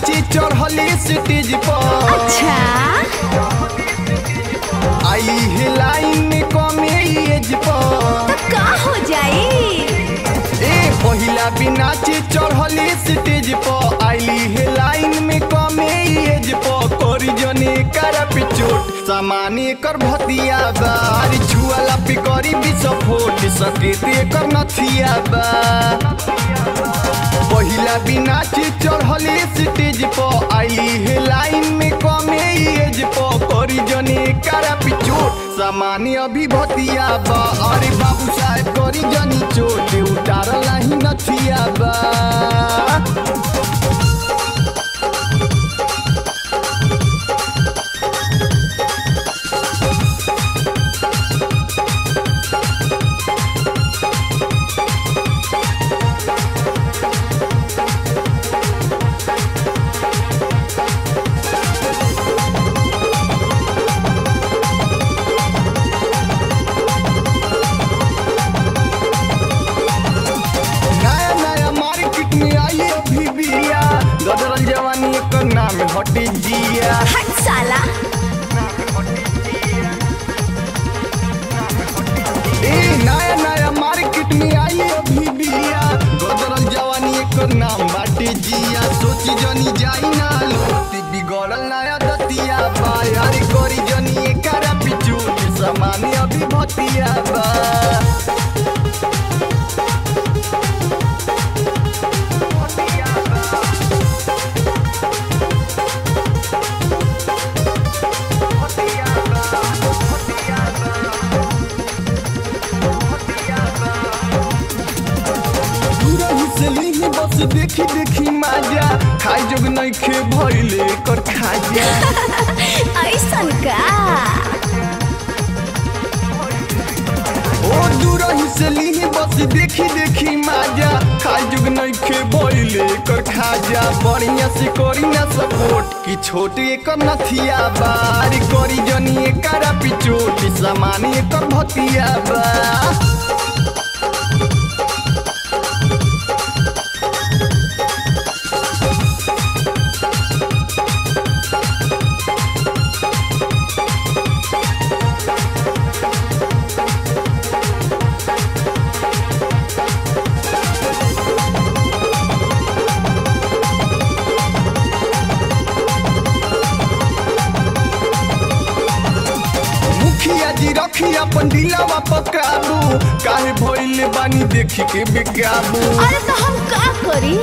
नाचे चढ़ली स्टेज पर अच्छा आई है लाइन में कमे एज पर तो का हो जाई ए पहिला भी नाचे चढ़ली स्टेज पर आईली है लाइन में कमे एज पर करी जने कर पिचोट सामान्य कर भतिया बारी छुआला पे करी विस्फोट सकेत कर नथिया बा पहिला भी नाचे चढ़ली स्टेज पर आईली है लाइन में कमे एज पर करी जने कर पिचोट सामान्य अभी भतिया बा अरे बाबू साहब करी जनी चोट उतारला ही नथिया बा नया नया मार्केट में आई अभी बिया गदरल जवानी एकर नाम हटे जिया हट साला ए नया नया मार्केट में आई अभी बिया गदरल जवानी एकर नाम बाटे जिया सोची जनी जाई ना लोटी बिगड़ल नया दतिया बा यारी करी जनी एकरा पिछू सामान्य अभी भतिया बा दूरही से लीही बस देखी देखी माजा खाई जोग नइखे भइले कर खाजा ऐसन का ओ दूरही से लीही बस देखी देखी माजा खाई जोग नइखे भइले कर खाजा बढ़िया से करी ना सपोर्ट कि छोटे एकर नथिया बारी करी जनी एकरा पिचोट सामान्य एकर भतिया बा मुखिया जी रखी अपन दिलावा पकाबू काहे भइले बानी देखी के बेकाबू अरे तो हम का करी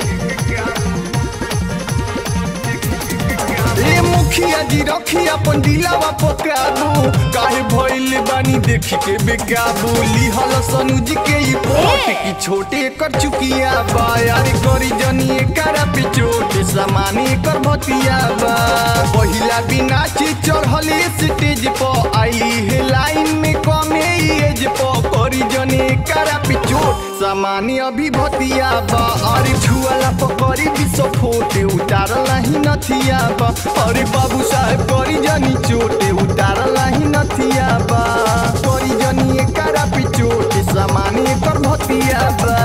ए मुखिया जी रखी अपन दिलावा पकाबू काहे भइले बानी देखी के बेकाबू लिहल सनुज के ई पोट ए! की छोटे कर चुकिया बा यार करी जनी एकरा पिचोट सामान्य कर भतिया बा पहिला बिना ची चढ़ली स्टेज पर आईली है लाइन में कमे एज पर करी जनी एकरा पिचोट सामान्य अभी भतिया बा अरे छुआला पकड़ी विस्फोट उतारला ही नथिया बा अरे बाबू साहब करी जनी चोटे उतारला ही नथिया बा करी जनी एकरा पिचोट सामान्य कर भतिया बा